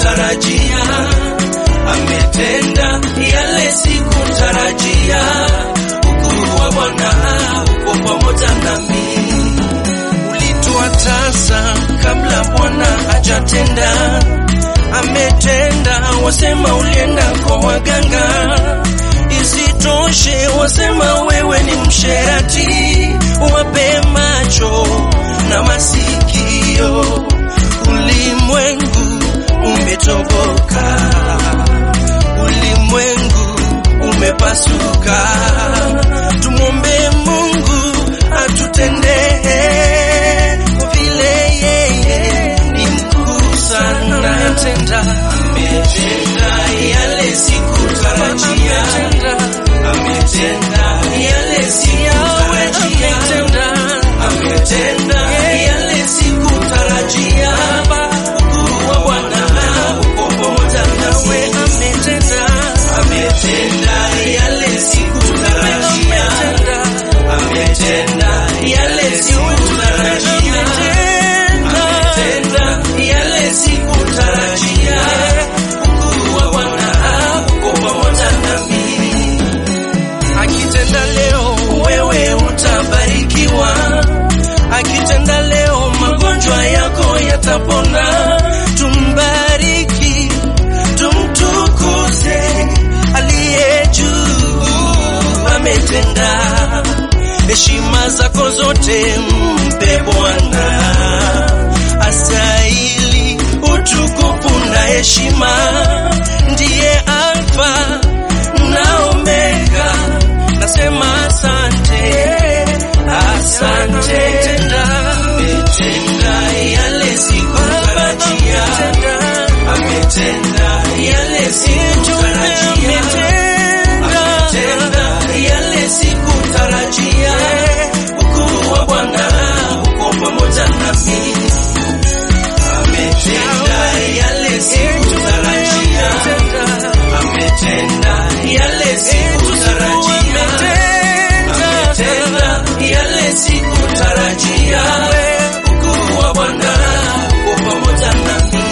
sikutarajia, ametenda yale sikutarajia. Ukuu wa Bwana uko pamoja nami, ulitoa tasa kabla Bwana hajatenda, ametenda. Wasema ulienda kwa waganga, isitoshe wasema wewe ni msherati, wape macho na masikio, ulimwengu umetoboka, ulimwengu umepasuka. Tumwombe Mungu atutendee vile yeye ni mkuu sana. Ametenda, ametenda yale sikutarajia, ametenda yale sikutarajia, ametenda yale sikutarajia. Ukuu wa Bwana uko pamoja nawe, ametenda, ametenda yale sikutarajia, ametenda yale sikutarajia, ametenda yale sikutarajia. Ukuu wa Bwana uko pamoja nami akitenda leo wewe utabarikiwa, akitenda leo magonjwa yako yatapona. Tumbariki, tumtukuze aliye juu, ametenda. Heshima zako zote mpe Bwana, astahili utukufu na heshima, ndiye Alfa na Omega. Nasema asante, asante. Ametenda yale sikutarajia, ametenda yale sikutarajia, ametenda yale sikutarajia. Ukuu wa Bwana uko pamoja nami, ametenda yale sikutarajia, ametenda yale sikutarajia, ametenda yale sikutarajia. Ukuu wa Bwana uko pamoja nami,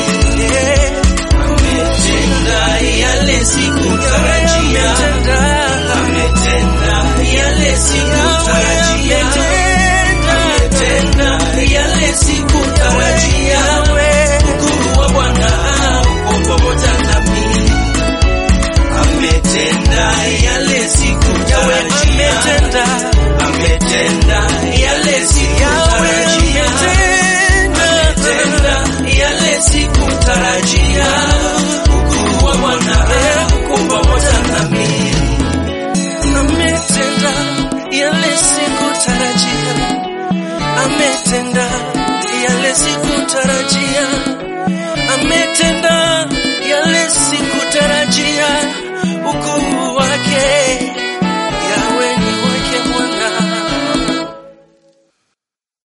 ametenda yale sikutarajia, ametenda yale sikutarajia, ametenda yale sikutarajia. Ukuu wa Bwana uko pamoja nami ametenda yale sikutarajia, ametenda yale sikutarajia, ametenda yale sikutarajia. Ukuu wa Bwana uko pamoja nami, ametenda yale sikutarajia, ametenda yale sikutarajia.